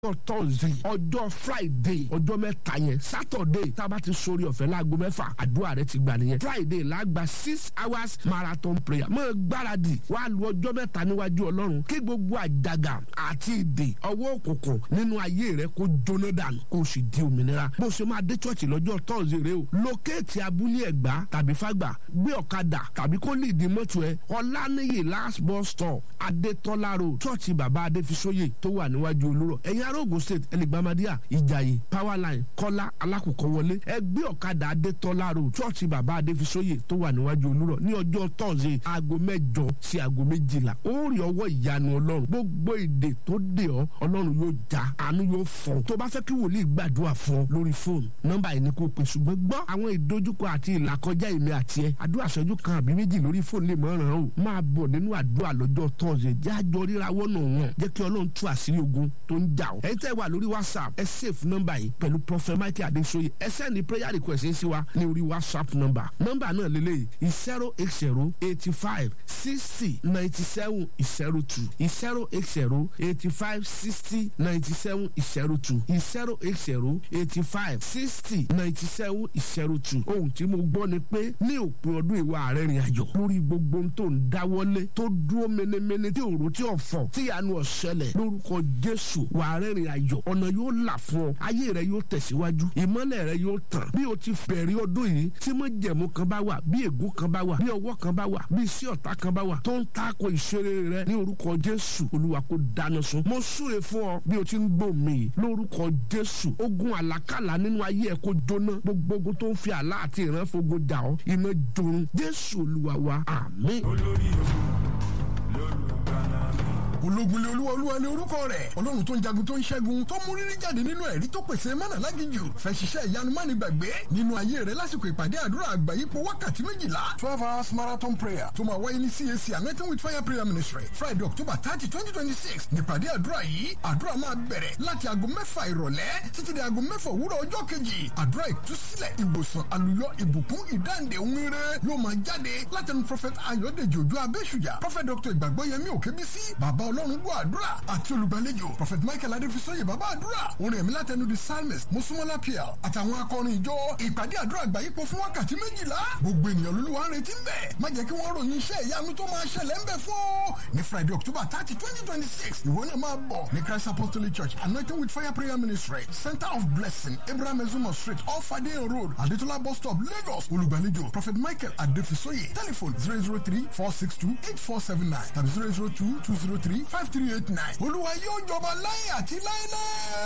ọjọ́ tọ́sí ọjọ́ friday ọjọ́ mẹ́ta yẹn saturday tá a bá ti sori ọ̀fẹ́ láago mẹ́fà àdúrà rẹ ti gbà nìyẹn friday lágbà six hours marathon prayer mọ́ gbáradì wàá lu ọjọ́ mẹ́ta níwájú ọlọ́run kí gbogbo àjàgà àti ìdè ọwọ́ òkùnkùn nínú ayé rẹ kó jóná dànù kó o sì di òmìnira bó o ṣe máa dé church lọ́jọ́ tọ́sí rẹ o lókèétì abúlé ẹ̀gbá tàbí fàgbà gbé ọ̀kadà tàbí kó lè di mọ́tò ẹ ọ̀lànìyè last bus stop adétọ́lá road church bàbá adéfisóyè tó wà níwájú olúrọ̀ ẹ̀yin ará Ògùn state ẹlẹgbàmádìyà ìjàyè powerline kọ́lá alákòókò wọlé ẹgbẹ́ ọ̀kadà adétọ́lá road church bàbá adéfisóyè tó wà níwájú olúrọ̀ ní ọjọ́ tọ́sí aago mẹ́jọ sí aago méjìlá ó rí ọwọ́ ìyanu ọlọ́run gbogbo ìdè tó dè ọ́ ọlọ́run yóò já àánú yóò fọ́ tó bá fẹ́ kí wòlíì gbàdúrà fún ọ lórí fóònù nọ́mbà yìí ni kò pè ṣùgbọ́n gbọ́ àwọn ìdojúkọ àti ìlàkọjá èmi àti ẹ àdúrà ṣẹ́jú kan àbí méjì lórí fóònù lè mọ̀ràn o máa bọ̀ nínú àdúrà lọ́jọ́ tọ́sí jájọ ríra wọ́nà wọn jẹ́ kí ọlọ́run tú àṣírí ogun tó ń jà ọ́ ẹ̀yin tẹ́ wà lórí whatsapp ẹ save nọ́mbà yìí pẹ̀lú prophet michael adesoye ẹ sẹ́ni prayer request yín sí wa ní orí whatsapp nọ́mbà nọ́mbà náà lélẹ́yìí zero eight zero eighty five sixty ninety seven zero two zero eight zero eighty five sixty ninety seven zero two zero eight zero eighty five sixty ninety seven zero two ohun tí mo gbọ́ ni pé ní òpin ọdún ìwà ààrẹ rìn àjò lórí gbogbo ohun tó ń dáwọ́lé tó dúró menemene tí òrò tí ò fọ̀ tí ìyanu ọ̀ṣẹlẹ̀ lórúkọ jésù wà á rẹ́rìn ayọ̀ ọ̀nà yóò là fún ọ ayé rẹ yóò tẹ̀síwájú ìmọ́lẹ̀ rẹ yóò tàn bí o ti bẹ̀rẹ̀ ọdún yìí tí mo jẹ̀mú kan bá wà bí ègún kan bá wà bí ọwọ́ kan bá wà bí iṣẹ́ ọ̀tá kan bá wà tó ń tako ìṣeré rẹ ní orúkọ jésù olúwa kó dáná sun mo súre fún ọ bí o ti ń gbọ́ mi lórúkọ jésù ogun àlákàlà nínú ayé ẹ kó jóná gbogbo ogun tó ń fi àlá àti ìran fogun jà ọ iná jorun jésù olúwa wa àmín. olórí ogun lórúkọ ológunlé olúwa olúwa ní orúkọ rẹ̀ ọlọ́run tó ń jagun tó ń ṣẹ́gun tó mú rírí jáde nínú ẹ̀rí tó pèsè mọ́nà lágìjù fẹ́ ṣiṣẹ́ ìyanu má ní gbàgbé nínú ayé rẹ̀ lásìkò ìpàdé àdúrà àgbáyípo wákàtí méjìlá twelve hours marathon prayer tó máa wáyé ní CAC anointing with fire prayer ministry friday october thirty twenty twenty six nípàdé àdúrà yìí àdúrà máa bẹ̀rẹ̀ láti aago mẹ́fà ìrọ̀lẹ́ títí di aago mẹ́fà òwúrọ̀ ọjọ́ kejì àdúrà ìtúsílẹ̀ ìwòsàn àlùyọ ìbùkún ìdáǹdè òmìnire yóò máa jáde látẹnu prophet ayọ̀dèjì òjò abẹ́ṣùjà prophet dr ìgbàgbọ́yẹmí òkèbísí bàbá ọlọ́run gbọ́ àdúrà àti olùgbàlejò prophet michael adéfisọ́yè bàbá àdúrà orin ẹ̀mí látẹnu the psalmist mosúmọ́lá pl àtàwọn akọrin ìjọ ìpàdé àdúrà àgbáyípo fún wákàtí méjìlá gbogbo ènìyàn lolúwa ń retí ń bẹ̀ má jẹ́ kí wọ́n ròyìn iṣẹ́ ìyanu tó máa ṣẹlẹ̀ ń bẹ̀ fún ọ ní friday october thirty twenty twenty six ìwọ náà máa bọ̀ ní christ apostolic church anointing with fire prayer ministry center of blessing abraham ezumo street off adeyan road adetola bus stop lagos olùgbàlejò prophet michael adéfisọ́yè telephone zero zero three four six two eight four seven nine tàbí zero zero two two zero three five three eight nine olúwa yóò jọba láyé àti láéláé.